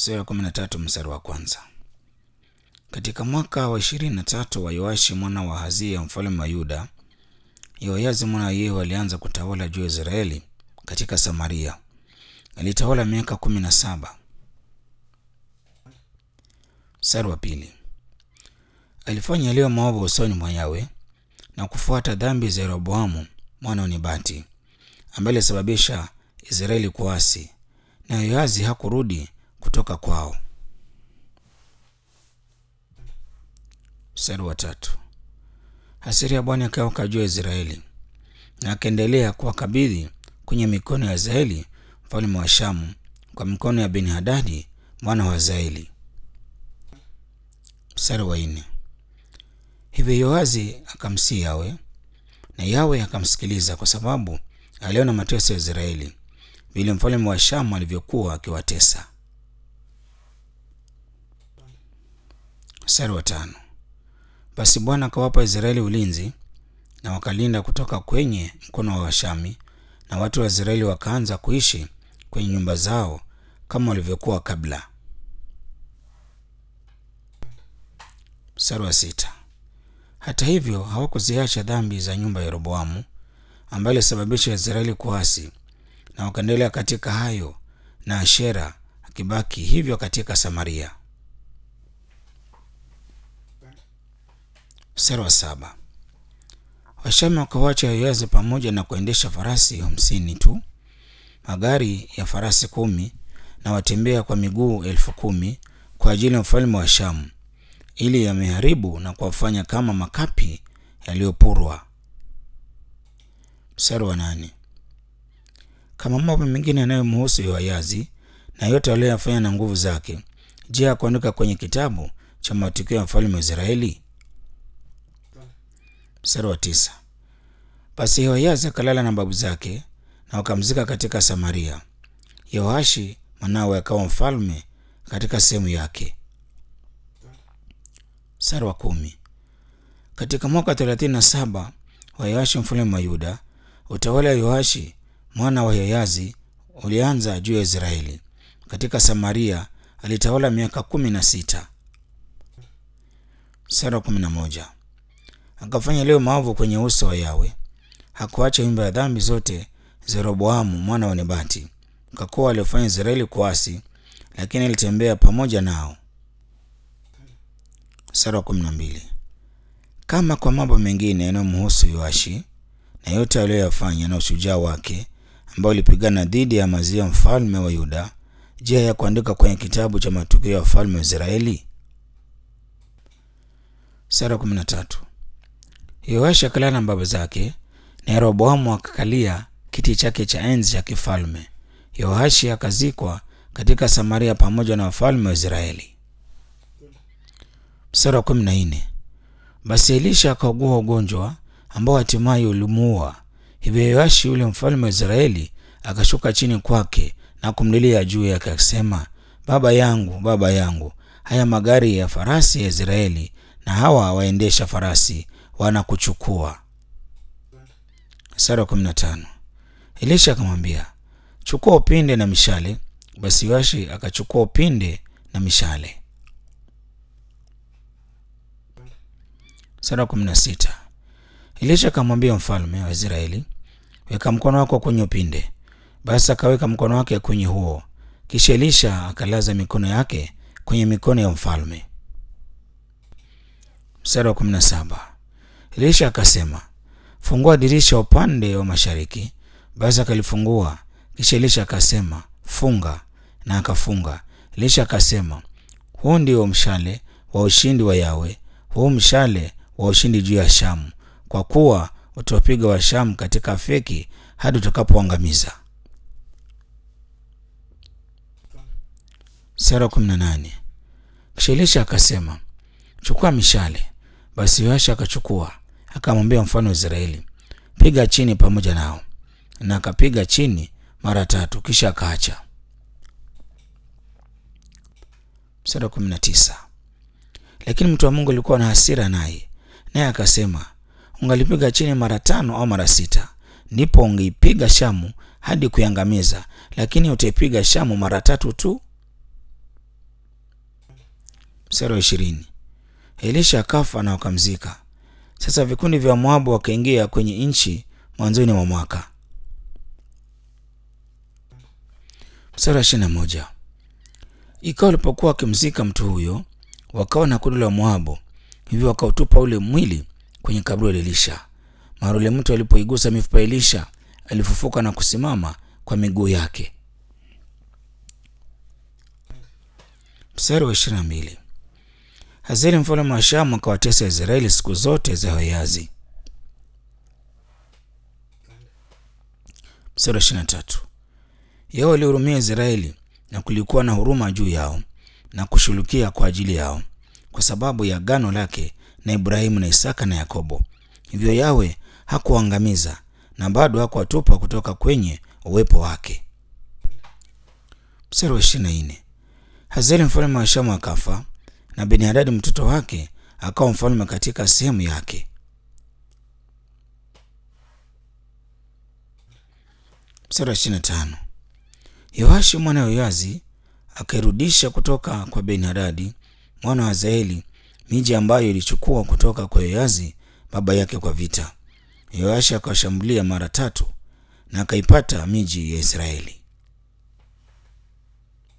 sura ya kumi na tatu mstari wa kwanza. Katika mwaka wa ishirini na tatu wa Yoashi mwana wa Hazia mfalme wa Yuda, Yoazi mwana wa Yehu alianza kutawala juu ya Israeli katika Samaria. Alitawala miaka kumi na saba. Mstari wa pili. Alifanya yaliyo maovu usoni mwa Yawe na kufuata dhambi za Yeroboamu mwana wa Nebati ambaye alisababisha Israeli kuasi, na Yoazi hakurudi kutoka kwao. Mstari wa tatu. Hasira ya Bwana ikawaka juu ya Israeli na akaendelea kuwakabidhi kwenye mikono ya Hazaeli mfalme wa Shamu kwa mikono ya Ben-Hadadi mwana wa Hazaeli. Mstari wa nne. Hivyo Yoazi akamsii Yawe na Yawe akamsikiliza kwa sababu aliona mateso ya Israeli vile mfalme wa Shamu alivyokuwa akiwatesa. Mstari wa tano. Basi Bwana akawapa Israeli ulinzi na wakalinda kutoka kwenye mkono wa Washami, na watu wa Israeli wakaanza kuishi kwenye nyumba zao kama walivyokuwa kabla. Mstari wa sita. Hata hivyo hawakuziacha dhambi za nyumba ya Yeroboamu ambayo ilisababisha Israeli kuasi, na wakaendelea katika hayo, na Ashera akibaki hivyo katika Samaria. Mstari wa saba. Washami wakawacha Yoazi pamoja na kuendesha farasi hamsini tu, magari ya farasi kumi na watembea kwa miguu elfu kumi kwa ajili ya mfalme wa Shamu, ili yameharibu na kuwafanya kama makapi yaliyopurwa. Mstari wa nane. Kama mambo mengine yanayomhusu Yoazi na yote aliyoyafanya na nguvu zake, je, hakuandika kwenye kitabu cha matukio ya mfalme wa Israeli? Mstari wa tisa. Basi Yehoahazi akalala na babu zake na wakamzika katika Samaria. Yehoashi mwanawe akawa mfalme katika sehemu yake. Mstari wa kumi. Katika mwaka thelathini na saba wa Yoashi mfalme wa Yuda, utawala wa Yoashi mwana wa Yehoahazi ulianza juu ya Israeli. Katika Samaria alitawala miaka kumi na sita. Mstari wa kumi na moja. Akafanya leo maovu kwenye uso wa Yawe, hakuacha nyumba ya dhambi zote za Yeroboamu mwana wa Nebati, kwa kuwa aliofanya Israeli kuasi, lakini alitembea pamoja nao. Mstari wa kumi na mbili. Kama kwa mambo mengine yanayomhusu Yoashi na yote aliyoyafanya na ushujaa wake ambao ulipigana dhidi ya Amazia mfalme wa Yuda, je, hayakuandika kwenye kitabu cha matukio ya wafalme wa Israeli? Mstari wa kumi na tatu. Yoashi akalala na baba zake na Yeroboamu akakalia kiti chake cha enzi cha kifalme. Yoashi akazikwa katika Samaria pamoja na wafalme wa Israeli. Mstari wa kumi na nne. Basi Elisha akaugua ugonjwa ambao hatimaye ulimuua. Hivyo Yoashi yule mfalme wa Israeli akashuka chini kwake na kumlilia juu yake akisema, baba yangu, baba yangu, haya magari ya farasi ya Israeli na hawa waendesha farasi wanakuchukua. Mstari wa kumi na tano. Elisha akamwambia, chukua upinde na mishale. Basi Yoashi akachukua upinde na mishale. Mstari wa kumi na sita. Elisha akamwambia mfalme wa Israeli, weka mkono wako kwenye upinde. Basi akaweka mkono wake kwenye huo, kisha Elisha akalaza mikono yake kwenye mikono ya mfalme. Mstari wa kumi na saba. Elisha akasema, fungua dirisha upande wa mashariki. Basi akalifungua, kisha Elisha akasema, funga, na akafunga. Elisha akasema, huu ndio mshale wa ushindi wa Yawe, huu mshale wa ushindi juu ya Shamu, kwa kuwa utawapiga wa Shamu katika Afeki hadi utakapoangamiza. Mstari wa kumi na nane. Kisha Elisha akasema, chukua mishale. Basi Yoashi akachukua, akamwambia mfalme wa Israeli, piga chini pamoja nao, na akapiga chini mara tatu, kisha akaacha. Mstari wa kumi na tisa. Lakini mtu wa Mungu alikuwa na hasira naye, naye akasema, ungalipiga chini mara tano au mara sita, ndipo ungeipiga Shamu hadi kuiangamiza, lakini utaipiga Shamu mara tatu tu. Mstari wa ishirini. Elisha akafa na wakamzika. Sasa vikundi vya Moabu wakaingia kwenye nchi mwanzoni mwa mwaka. Mstari wa ishirini na moja. Ikawa walipokuwa wakimzika mtu huyo, wakaona kundi la Moabu, hivyo wakautupa ule mwili kwenye kaburi la Elisha. Mara ule mtu alipoigusa mifupa Elisha, alifufuka na kusimama kwa miguu yake. Mstari wa ishirini na mbili. Hazeli mfalme wa Shamu akawatesa Israeli siku zote za Yoazi. Mstari wa ishirini na tatu. Yao walihurumia Israeli na kulikuwa na huruma juu yao na kushughulikia kwa ajili yao kwa sababu ya agano lake na Ibrahimu na Isaka na Yakobo. Hivyo Yawe hakuangamiza na bado hakuwatupa kutoka kwenye uwepo wake. Mstari wa ishirini na nne. Hazeli mfalme wa Shamu akafa na Benihadadi mtoto wake akawa mfalme katika sehemu yake. Mstari wa ishirini na tano. Yoashi mwana wa Yoazi akairudisha kutoka kwa Benihadadi mwana wa Hazaeli miji ambayo ilichukua kutoka kwa Yoazi baba yake kwa vita. Yoashi akawashambulia mara tatu na akaipata miji ya Israeli.